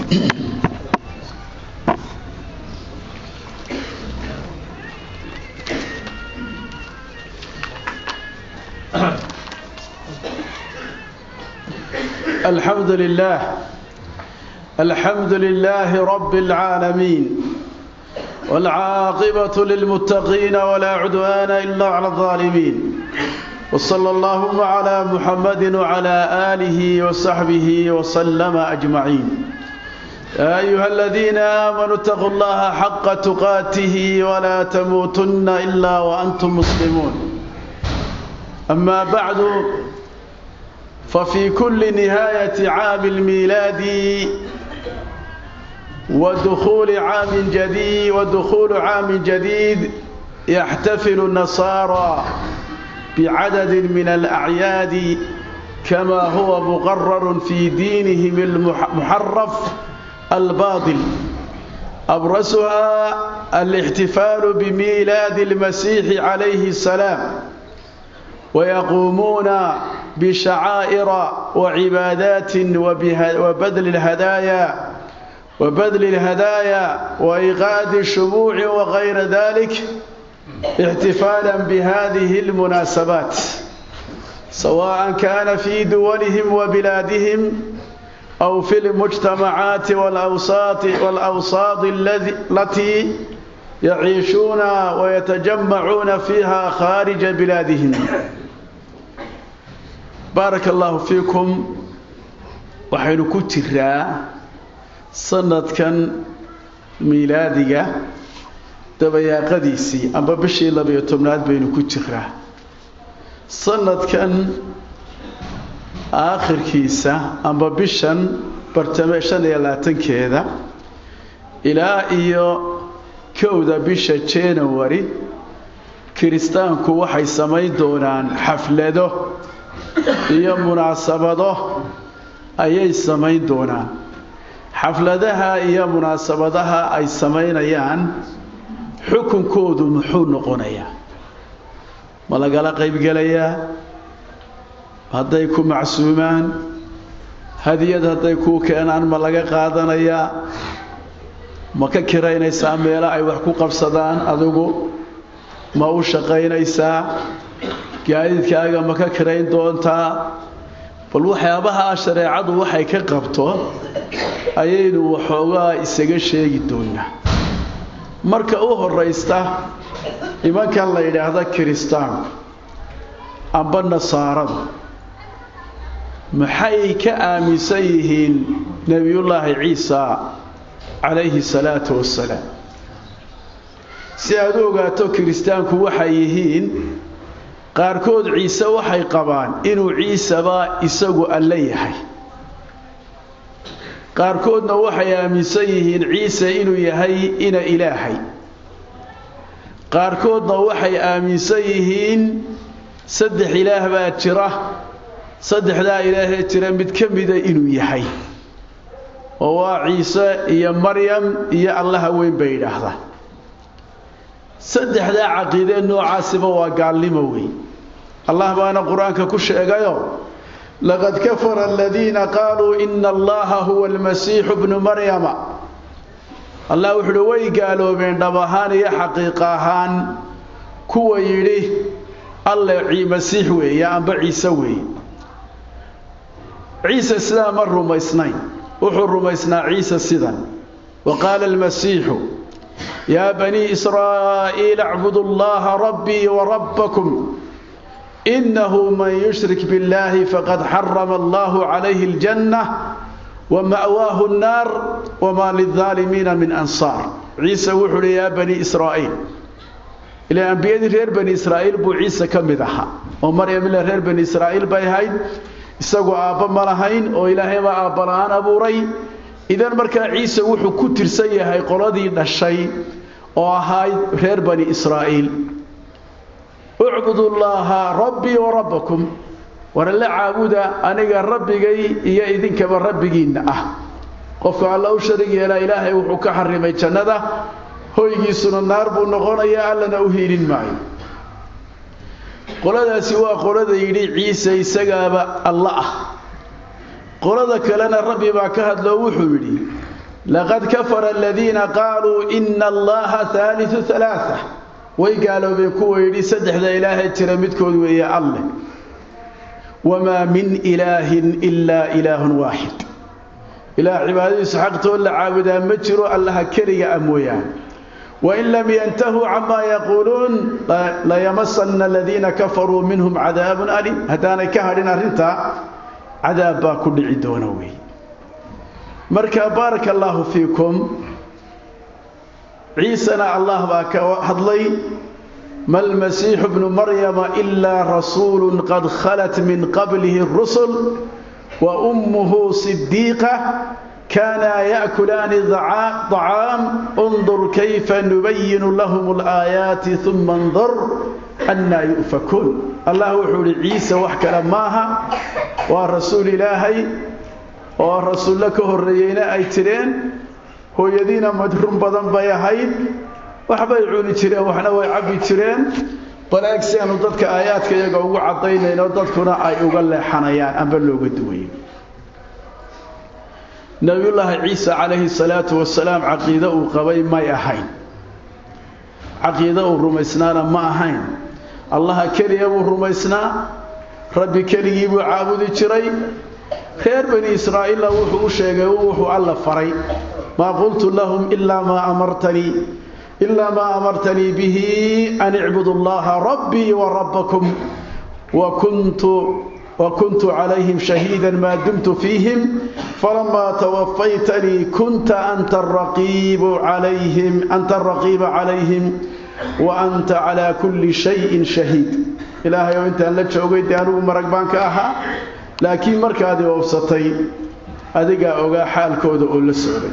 الحمد لله الحمد لله رب العالمين والعاقبة للمتقين ولا عدوان إلا على الظالمين وصلى اللهم على محمد وعلى آله وصحبه وسلم أجمعين يا أيها الذين آمنوا اتقوا الله حق تقاته ولا تموتن إلا وأنتم مسلمون أما بعد ففي كل نهاية عام الميلاد ودخول عام جديد ودخول عام جديد يحتفل النصارى بعدد من الأعياد كما هو مقرر في دينهم المحرف الباطل أبرزها الاحتفال بميلاد المسيح عليه السلام ويقومون بشعائر وعبادات وبذل الهدايا وبذل الهدايا وإيقاد الشموع وغير ذلك احتفالا بهذه المناسبات سواء كان في دولهم وبلادهم أو في المجتمعات والأوساط والأوساط التي يعيشون ويتجمعون فيها خارج بلادهم بارك الله فيكم waxaynu ku jiraa sanadkan miilaadiga dabayaaqadiisii amba bishii labayo tobnaad baynu ku jiraa sanadkan aakhirkiisa amba bishan bartame shan iyo labaatankeeda ilaa iyo kowda bisha january kiristaanku waxay samayn doonaan xaflado iyo munaasabado ayay samayn doonaan xafladaha iyo munaasabadaha ay samaynayaan xukunkoodu muxuu noqonayaa ma lagala qaybgelayaa hadday ku macsuumaan hadiyad hadday kuu keenaan ma laga qaadanayaa ma ka kiraynaysaa meelo ay wax ku qabsadaan adigu ma u shaqaynaysaa gaadiidkaaga ma ka kirayn doontaa bal waxyaabaha shareecadu waxay ka qabto ayaynu waxoogaa isaga sheegi doonaa marka u horaysta nimankan la yidhaahda kiristaanku amba nasaaradu maxay ka aaminsan yihiin nebiyullaahi ciisa calayhi salaatu wassalaam si aad u ogaato kiristaanku waxay yihiin qaarkood ciise waxay qabaan inuu ciiseba isagu alle yahay qaarkoodna waxay aaminsan yihiin ciise inuu yahay ina ilaahay qaarkoodna waxay aaminsan yihiin saddex ilaah baa jira saddexdaa ilaahee jira mid ka mida inuu yahay oo waa ciise iyo maryam iyo allaha weyn bay yidhaahdaa saddexdaa caqiidee noocaasiba waa gaalnimo weyn allah baana qur-aanka ku sheegayo laqad kafara aladiina qaaluu ina allaha huwa almasiixu bnu maryama allah wuxuuhi way gaaloobeen dhab ahaan iyo xaqiiq ahaan kuwa yidhi alle masiix weeye amba ciise weeye ciise sidaa ma rumaysnayn wuxuu rumaysnaa ciise sidan wa qaala almasiixu yaa banii israa'iil acbudu allaha rabbii wa rabbakum inahu man yushrik biاllahi faqad xarama allahu calayhi اljanna wama'waahu nnaar wamaa lilظaalimiina min ansaar ciise wuxuu uhi yaa banii israa'iil ilaa ambiyadii reer bani israa'iil buu ciise ka mid ahaa oo maryam ila reer bani israa'iil bay ahayd isagu aabba ma lahayn oo ilaahay baa aabba la-aan abuuray idan markaa ciise wuxuu ku tirsan yahay qoladii dhashay oo ahayd reer bani israa'iil ucbudu llaaha rabbii wa rabbakum war alle caabuda aniga rabbigay iyo idinkaba rabbigiinna ah qofka alla u sharig yeelaa ilaahay wuxuu ka xarimay jannada hoygiisuna naar buu noqonayaa allana u hiilin maayo qoladaasi waa qolada yidhi ciise isagaaba alla ah qolada kalena rabbi baa ka hadloo wuxuu yidhi laqad kafara aladiina qaaluu ina allaha haaliu halaaa way gaaloobeen kuwa yidhi saddexda ilaahay jira midkood weeye alleh wamaa min ilaahin ilaa ilaahun waaxid ilaah cibaadadiisu xaqtoo la caabudaa ma jiro allaha keliga a mooyaane wain lam yantahuu camaa yaquuluun layamasanna aladiina kafaruu minhum cadaabun alim haddaanay ka hadhin arrintaa cadaab baa ku dhici doona wey marka baaraka allaahu fiikum ciisena allah baa ka hadlay ma almasiixu bnu maryama ilaa rasuulu qad khalat min qablihi rusul wa ummuhu sidiiqa kaanaa ya'kulaani dacaam undur kayfa nubayinu lahum alaayaati uma andur annaa yu'fakuun allah wuxuu idhi ciise wax kale maaha waa rasuul ilaahay oo rasuullo ka horreeyeyna ay jireen hooyadiina madrun badan bay ahayd waxbay cuni jireen waxna way cabbi jireen balaag si aanu dadka aayaadka iyaga ugu caddaynayno dadkuna ay uga leexanayaan amba looga duwayo nebiyullaahi ciise calayhi salaatu wasalaam caqiide uu qabay may ahayn caqiide uu rumaysnaana ma ahayn allaha keliya buu rumaysnaa rabbi keligii buu caabudi jiray reer bani israa'iilla wuxuu u sheegay wuxuu alla faray maa qultu lahum ilaa maa amartanii ilaa maa amartanii bihi an icbudu allaha rabbii wa rabbakum wakuntu wakuntu calayhim shahiida maa dumtu fiihim falamaa tawafaytanii kunta anta araqiibu calayhim anta araqiiba calayhim wa anta calaa kulli shayin shahiid ilaahay oo intaan la joogay dee anigu marag baan ka ahaa laakiin markaad i oobsatay adigaa ogaa xaalkooda oo la socday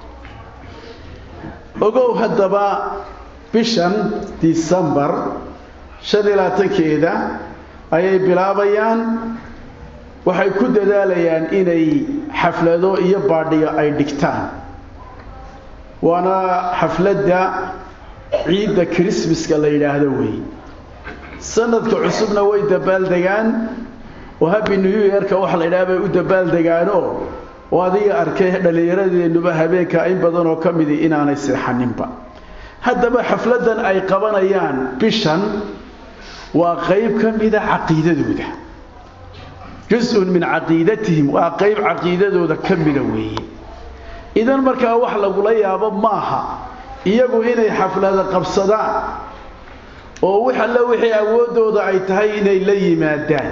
ogow haddaba bishan disembar shan iyo labaatankeeda ayay bilaabayaan waxay ku dadaalayaan inay xaflado iyo baadhiyo ay dhigtaan waana xafladda ciidda krismaska la yidhaahdo weeye sanadka cusubna way dabaaldegaan oo happy new yeerka waxa la yidhaha bay u dabaaldegaanoo oo adiga arkay dhallinyaradeennuba habeenka in badan oo ka midi inaanay seexaninba haddaba xafladdan ay qabanayaan bishan waa qayb ka mida caqiidadooda jus-un min caqiidatihim waa qayb caqiidadooda ka mida weeye idan markaa wax lagula yaabo maaha iyagu inay xaflada qabsadaan oo wix alle wixii awooddooda ay tahay inay la yimaadaan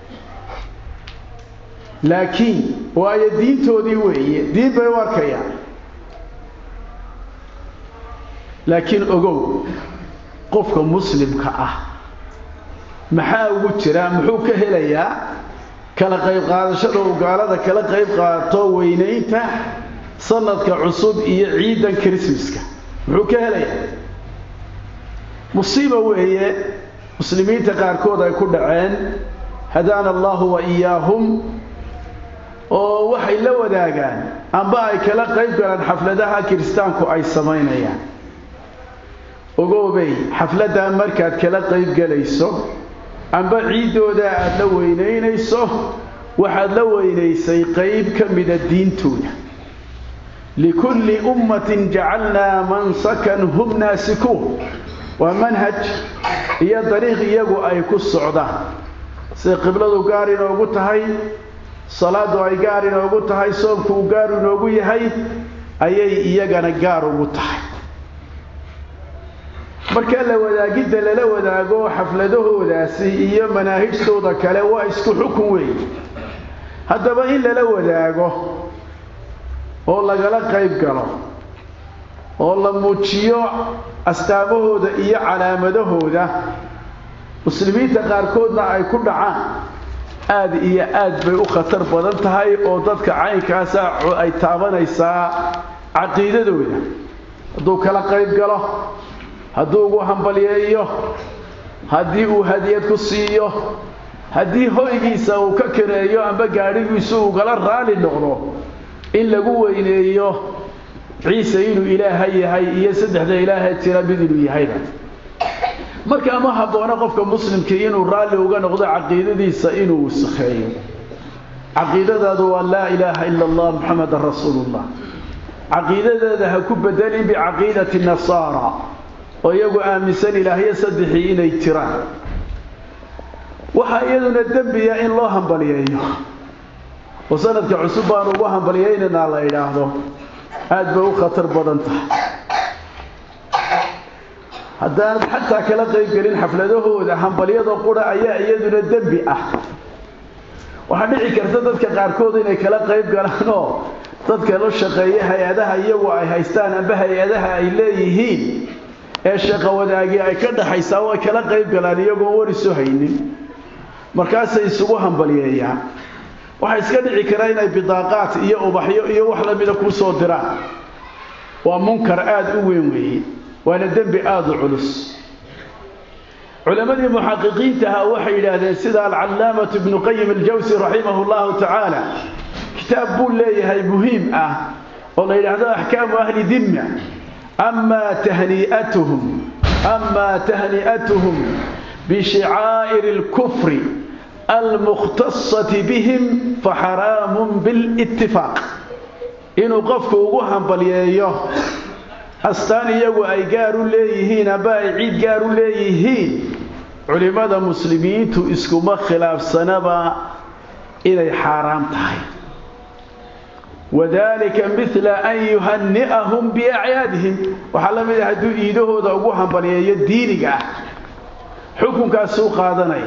laakiin waayo diintoodii weeye diin bay u arkayaan laakiin ogow qofka muslimka ah maxaa ugu jira muxuu ka helayaa kala qayb qaadashada uu gaalada kala qayb qaato weynaynta sanadka cusub iyo ciidan krismaska muxuu ka helayaa musiiba weeye muslimiinta qaarkood ay ku dhaceen hadaana allahu wa iyaahum oo waxay la wadaagaan amba ay kala qayb galaan xafladaha kiristaanku ay samaynayaan ogoobay xafladdaa markaad kala qayb gelayso amba ciiddooda aad la weynaynayso waxaad la weynaysay qayb ka mida diintooda likulli ummatin jacalnaa mansakan hum naasikuun waa manhaj iyo dariiq iyagu ay ku socdaan siday qibladu gaar inoogu tahay salaadu ay gaar inoogu tahay soomku uu gaar inoogu yahay ayay iyagana gaar ugu tahay marka la wadaagidda lala wadaago xafladahoodaasi iyo manaahijtooda kale waa isku xukun weeye haddaba in lala wadaago oo lagala qayb galo oo la muujiyo astaamahooda iyo calaamadahooda muslimiinta qaarkoodna ay ku dhacaan aada iyo aad bay u khatar badan tahay oo dadka caynkaasa ay taabanaysaa caqiidadooda hadduu kala qayb galo hadduu ugu hambalyeeyo haddii uu hadiyad ku siiyo haddii hoygiisa uu ka kareeyo amba gaadhigiisu ugala raali noqdo in lagu weyneeyo ciise inuu ilaaha yahay iyo saddexda ilaaha jira mid inuu yahayba markaa ma habboona qofka muslimkii inuu raalli uga noqdo caqiidadiisa inuu sakheeyo caqiidadaadu waa laa ilaaha ila allah muxamadan rasuulullah caqiidadeeda ha ku bedelin bicaqiidati nasaara oo iyagu aaminsan ilaahyo saddexii inay jiraan waxaa iyaduna dembiya in loo hambaliyeeyo oo sanadka cusub baanu ugu hambaliyeynaynaa la idhaahdo aada bay u khatar badan tahay haddaanad xataa kala qayb gelin xafladahooda hambalyada qura ayaa iyaduna dembi ah waxaa dhici karta dadka qaarkood inay kala qayb galaan oo dadka la shaqeeya hay-adaha iyagu ay haystaan amba hay-adaha ay leeyihiin ee shaqo wadaagi ay ka dhaxaysaa way kala qayb galaan iyagoon warisu haynin markaasay isugu hambaliyeeyaan waxaa iska dhici kara inay bidaaqaad iyo ubaxyo iyo wax lamida kuu soo diraan waa munkar aada u weyn weeye waana dembi aada u culus culammadii muxaqiqiintaha waxay yidhaahdeen sida alcallaamatu ibnu qayim aljawsi raximahu llahu tacaala kitaab buu leeyahay muhiim ah oo la yidhaahdo axkaamu ahli dimma amaa tahni'atuhum amaa tahni'atuhum bishicaa'iri alkufri almukhtasati bihim faxaraamun bilitifaaq inuu qofku ugu hambalyeeyo astaan iyagu ay gaar u leeyihiin amba ay ciid gaar u leeyihiin culimmada muslimiintu iskuma khilaafsanaba inay xaaraam tahay wadalika midla an yuhani'ahum biacyaadihim waxaa la mid ah hadduu iidahooda ugu hambalyeeyo diiniga ah xukunkaasuu qaadanaya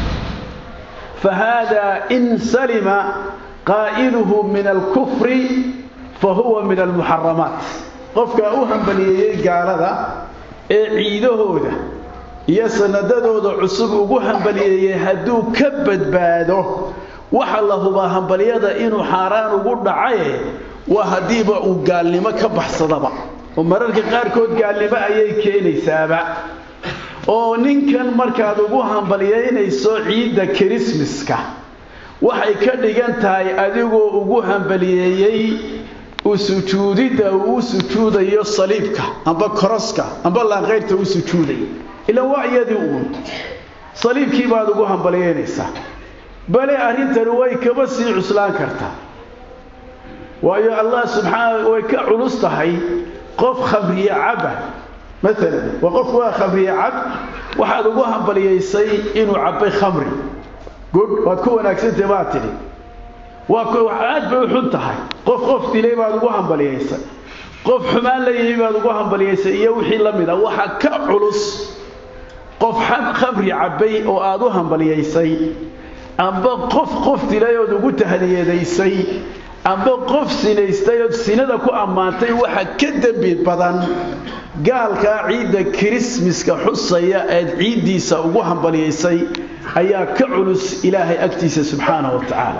فهذا إن سلم قائله من الكفر فهو من المحرمات قفك أوهم بليي قال هذا عيده هذا iyo sanadadooda cusub ugu hambaliyeeyay hadduu ka badbaado waxa la hubaa hambaliyada inuu xaaraan ugu dhacaye waa haddiiba uu gaalnimo ka baxsadaba oo mararka qaarkood gaalnimo ayay keenaysaaba oo ninkan markaad ugu hambaliyeynayso ciidda kirismaska waxay ka dhigan tahay adigoo ugu hambaliyeeyey u sujuudidda uu u sujuudayo saliibka amba koroska amba laanqayrta u sujuudayo ilaan waa iyadii uun saliibkii baad ugu hambaliyeynaysaa bale arrintani way kaba sii cuslaan kartaa waayo allah subxaana way ka culus tahay qof khamriye caba maalan waa qofku waa khamriye cab waxaad ugu hambaliyaysay inuu cabbay khamri good waad ku wanaagsantahy baad tidhi waa aad bay u xun tahay qof qof dilay baad ugu hambaliyaysay qof xumaan la yimi baad ugu hambaliyaysay iyo wixii la mid a waxa ka culus qof khamri cabbay oo aad u hambaliyaysay amba qof qof dilay ood ugu tahniyadaysay amba qof sinaystay ood sinada ku ammaantay waxa ka dembi badan gaalkaa ciidda kirismaska xusaya eed ciiddiisa ugu hambaliyaysay ayaa ka culus ilaahay agtiisa subxaanahu wa tacaala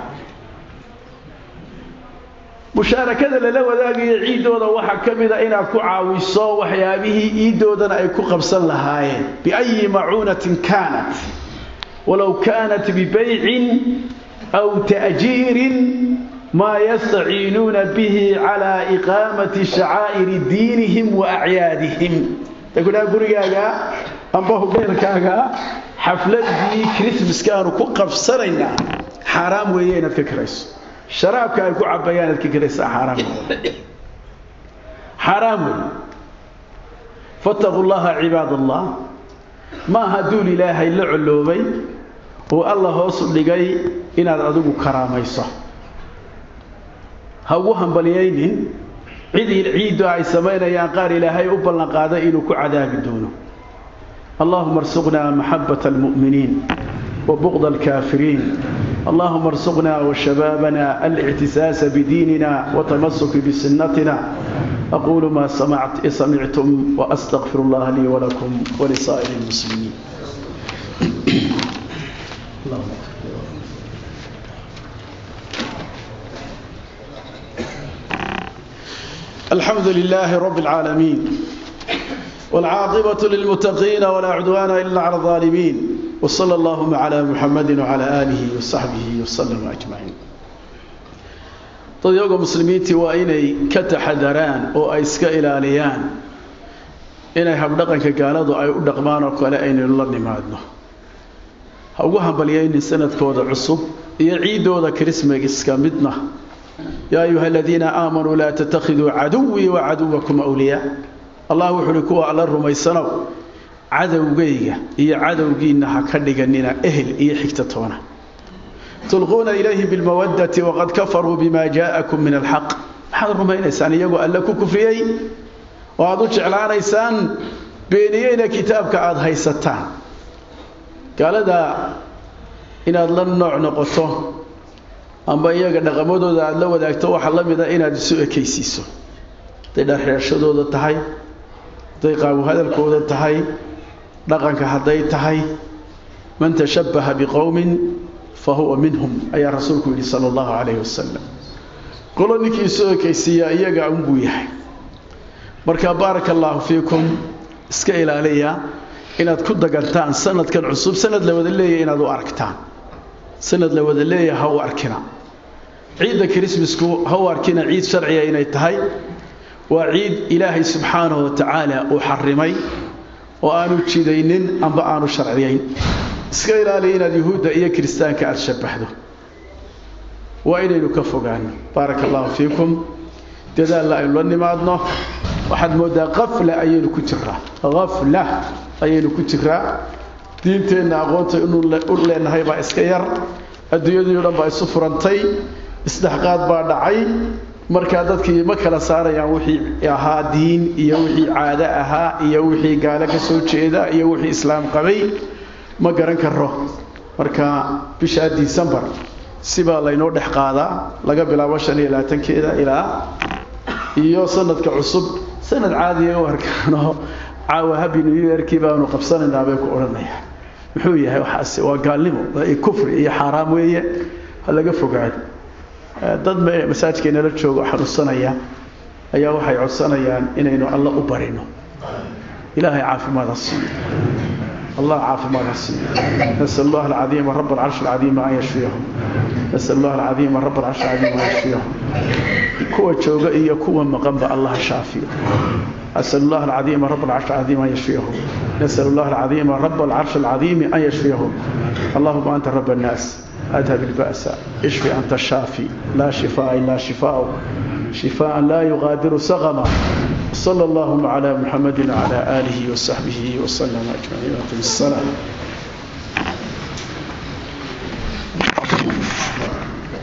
mushaarakada lala wadaagayo ciiddooda waxaa ka mida inaad ku caawiso waxyaabihii iiddoodana ay ku qabsan lahaayeen biayi macuunatin kaanat walow kaanat bibaycin aw ta'jiirin maa yastaciinuuna bihi calaa iqaamati shacaa'iri diinihim wa acyaadihim kudhaa gurigaaga amba hubeelkaaga xafladii kirismaskaanu ku qabsanaynaa xaaraam weeye inaad ka karayso sharaabka ay ku cabayaan inaad ka karaysaa xaaraam xaaraam weeye fattaquu llaha cibaad allah maaha duul ilaahay la colloobay oo alla hoos u dhigay inaad adigu karaamayso ha ugu hambaliyaynin cid ciiddu ay samaynayaan qaar ilaahay u ballanqaaday inuu ku cadaabi doono allahuma arsuqnaa maxabata almu'miniin وبغض الكافرين اللهم ارزقنا وشبابنا الاعتساس بديننا وتمسك بسنتنا أقول ما سمعت سمعتم وأستغفر الله لي ولكم ولسائر المسلمين اللهم الحمد لله رب العالمين والعاقبة للمتقين ولا عدوان إلا على الظالمين وصلى اللهم على محمد وعلى آله وصحبه وسلم أجمعين dadyoga muslimiintii waa inay ka taxadaraan oo ay iska ilaaliyaan inay habdhaqanka gaaladu ay u dhaqmaan oo kale aynaynu la nimaadno ha ugu hambalyaynin sanadkooda cusub iyo ciiddooda krismaska midna yaa ayuha aladiina aamanuu laa tattakhiduu caduwii wa caduwakum awliyaa allah wuxuu uhi kuwa alla rumaysanow cadowgayga iyo cadowgiinna ha ka dhiganina ehel iyo xigta toona tulquuna ilayhi bilmawaddati waqad kafaruu bima jaa'akum min alxaq maxaad rumaynaysaan iyagoo alle ku kufriyey oo aad u jeclaanaysaan beeniyeyna kitaabka aada haysataan gaalada inaad la nooc noqoto amba iyaga dhaqamadooda aada la wadaagto waxaa la mid a inaad isu ekaysiiso hadday dharxeershadooda tahay hadday qaabu hadalkooda tahay dhaqanka hadday tahay man tashabbaha biqowmin fa huwa minhum ayaa rasuulku yidhi sala allahu calayhi wasalam qolo ninkii isu ekaysiiyaa iyaga unbuu yahay marka baaraka allaahu fiikum iska ilaaliya inaad ku dagantaan sanadkan cusub sanad la wada leeyahy inaad u aragtaan sanad la wada leeyahay ha u arkina ciidda krismasku ha u arkina ciid sharciga inay tahay waa ciid ilaahay subxaanahu wa tacaala uu xarimay oo aanu jidaynin amba aanu sharciyayn iska ilaaliya inaad yuhuudda iyo kiristaanka aada shabbahdo waa inaynu ka fogaano baaraka allahu fiikum dadaalla aynu la nimaadno waxaad mooddaa kafla ayaynu ku jiraa kafla ayaynu ku jiraa diinteenna aqoonta inuu u leenahay baa iska yar adduunyadii o dhan baa isu furantay isdhexqaad baa dhacay markaa dadkii ma kala saarayaan wixii ahaa diin iyo wixii caado ahaa iyo wixii gaalo ka soo jeeda iyo wixii islaam qabay ma garan karo marka bishaa disembar sibaa laynoo dhex qaadaa laga bilaabo shan iyo labaatankeeda ilaa iyo sanadka cusub sanad caadiya u arkaano caawa habi new yorkii baanu qabsanaynaa bay ku odhanayaan muxuu yahay waxaase waa gaalnimo kufri iyo xaaraam weeye ha laga fogaado dad masaajkeennala joogo xanuunsanaya ayaa waxay codsanayaan inaynu alla u barino ilaahay caafimaad ha siiyo الله عافى ما نسي نسأل الله العظيم رب العرش العظيم أن يشفيهم نسأل الله العظيم رب العرش العظيم أن يشفيهم كوة جوغا إيا كوة مقنبة الله شافي أسأل الله العظيم رب العرش العظيم أن يشفيهم نسأل الله العظيم رب العرش العظيم أن يشفيهم اللهم أنت رب الناس أذهب البأس اشفي أنت الشافي لا شفاء إلا شفاء شفاء لا يغادر سقما صلى اللهم على محمد وعلى آله وصحبه وسلم أجمعين السلام